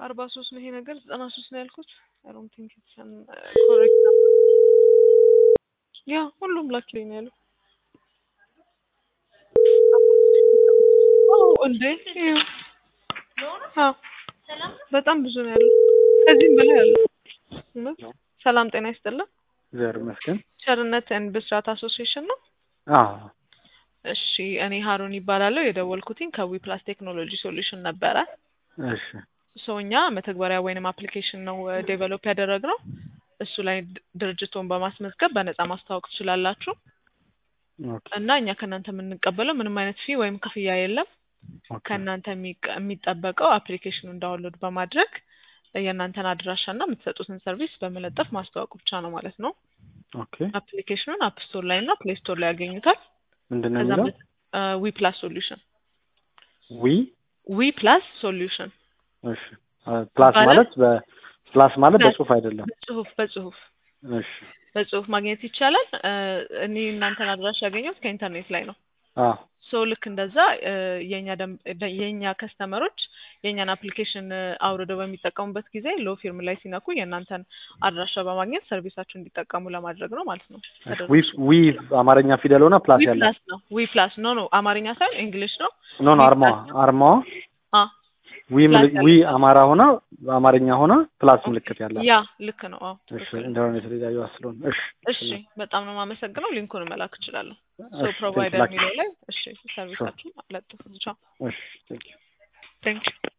አርባ ሶስት ነው ይሄ ነገር ዘጠና ሶስት ነው ያልኩት። አይ ዶንት ቲንክ ኢትስ አን ኮሬክት ነበር። ያ ሁሉም ላኪ ላይ ነው ያለው። አዎ እንዴ ይኸው። አዎ በጣም ብዙ ነው ያለው። ከዚህም በላይ ያለው። እውነት ሰላም ጤና ይስጥልን። እግዚአብሔር ይመስገን። ቸርነት ኤንድ ብስራት አሶሲዬሽን ነው። አዎ እሺ እኔ ሀሩን ይባላለሁ። የደወልኩትኝ ከዊ ፕላስ ቴክኖሎጂ ሶሉሽን ነበረ። እሺ ሶ እኛ መተግበሪያ ወይንም አፕሊኬሽን ነው ዴቨሎፕ ያደረግነው። እሱ ላይ ድ- ድርጅቱን በማስመዝገብ በነፃ ማስተዋወቅ ትችላላችሁ ኦኬ እና እኛ ከእናንተ የምንቀበለው ምንም አይነት ፊ ወይም ክፍያ የለም። ኦኬ ከእናንተ የሚቀ- የሚጠበቀው አፕሊኬሽኑን ዳውንሎድ በማድረግ የእናንተን አድራሻና የምትሰጡትን ሰርቪስ በመለጠፍ ማስተዋወቅ ብቻ ነው ማለት ነው። ኦኬ አፕሊኬሽኑን አፕ ስቶር ላይ እና ፕሌይ ስቶር ላይ ያገኙታል። ምንድን ነው ከዛም የሚለው? ዊ ፕላስ ሶሉሽን ዊ ዊ ፕላስ ሶሉሽን እሺ ፕላስ ባለ- ማለት በፕላስ ማለት ፕላስ- በጽሁፍ አይደለም። በጽሁፍ በጽሁፍ እሺ በጽሁፍ ማግኘት ይቻላል። እ፣ እኔ እናንተን አድራሻ ያገኘሁት ከኢንተርኔት ላይ ነው። አዎ ሶ ልክ እንደዛ እ፣ የኛ ደም- ደ- የኛ ከስተመሮች የእኛን አፕሊኬሽን አውርደው በሚጠቀሙበት ጊዜ ሎ ፊርም ላይ ሲነኩ የእናንተን አድራሻ በማግኘት ሰርቪሳችሁ እንዲጠቀሙ ለማድረግ ነው ማለት ነው። ዊ ዊ አማርኛ ፊደል ሆነ ፕላስ ዊ ያለው ፕላስ ነው። ዊ ፕላስ ኖ ኖ አማርኛ ሳይሆን እንግሊሽ ነው። ኖ ኖ ዊ አርማዋ ፕላስ አርማዋ አ ዊ ፕላስ ምልክ ዊ አማራ ሆነ በአማርኛ ሆነ ፕላስ ምልክት ያላት ያ ልክ ነው። አዎ እሺ ትክክል ነው። ኢንተርኔት ላይ ያዩ ስለሆነ እሺ እሺ በጣም ነው የማመሰግነው። ሊንኩን መላክ እችላለሁ። ሶ እሺ ፕሮቫይደር ቴንክ ዩ የሚለው ላይ እሺ ሰርቪሳችሁን ለጥፉ። ቻው እሺ ቴንክ ዩ ቴንክ